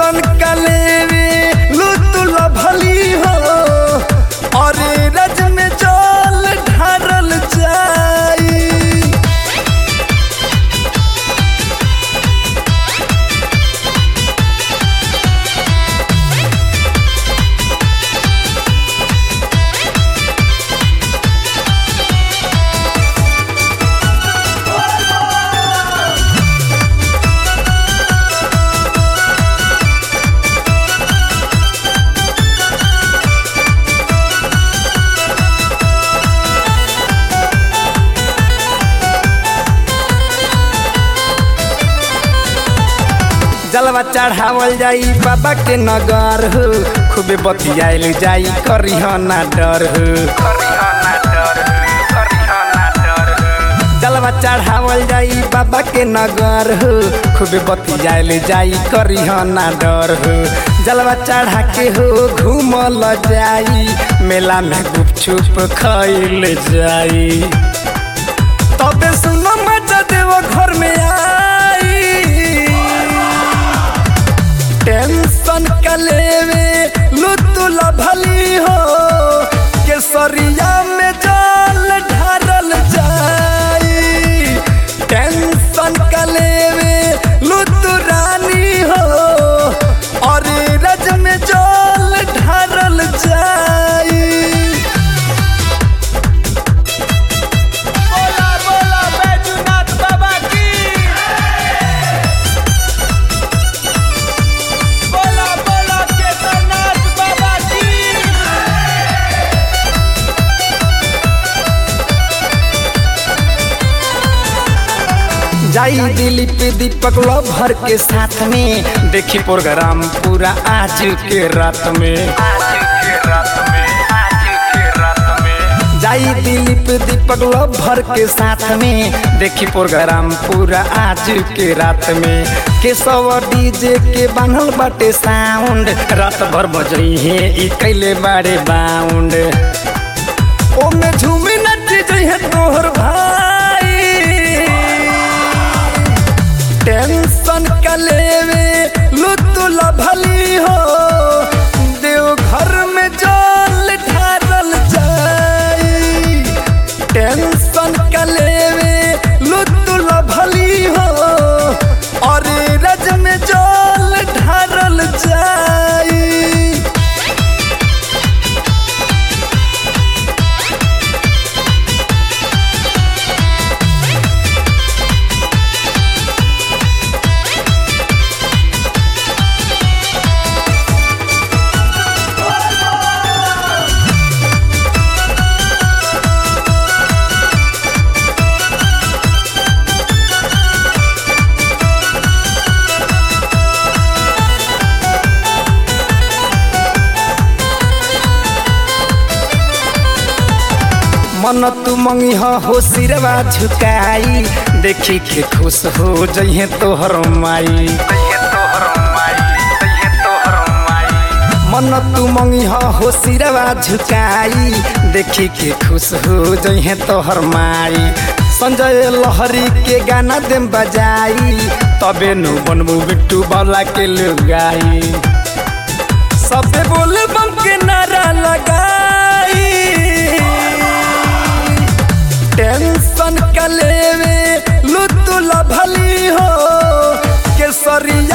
tension कलेवे लुतुल भली हो और रज में जल ढारल जाई जलवा चढ़ावल जाई बाबा के नगर हो खूबे बतियाइल जाई करिह ना डर हो जलवा चढ़ावल जाई बाबा के नगर हो खूबे बतियाइल जाई करिह ना डर हो जलवा चढ़ा के हो घूमल जाई मेला में गुपचुप खइल जाई तबे सुनो मजा देव घर में आई टेंशन कलेवे लुतुल भली हो केसरिया में जल ढारल जाई टेंशन कलेवे लुतुरानी हो और रज में जल ढारल जाई बोला बोला बैजूनाथ बाबा की बोला बोला केदारनाथ बाबा की जाई दिलीप दीपक लभर के साथ में देखी प्रोग्राम पूरा आज के रात में जाई दिलीप दीपक लभर के साथ में देखी प्रोग्राम पूरा आज के रात में केशव डीजे के बान्हल बाटे साउंड रात भर बजई है ई कैले बारे बाउंड ओमे झूमी नच जइहे तोहर भाई टेंशन कलेवे लुतुल भली हो देव घर में जल ढारल जाई टेंशन कलेवे लुतुल भली हो और रज में जल ढारल जाई मन तू मंगी हो सिरवा झुकाई देखी के खुश हो जइहे तोहर माई मन तू मंगी हो सिरवा झुकाई देखी के खुश हो जइहे तोहर माई संजय लहरी के गाना देम बजाई तबे नु बनबू बिट्टू बाला के लुगाई सबे बोले बम के नारा लगाई टेंशन कलेवे लुतुल भली हो केसरिया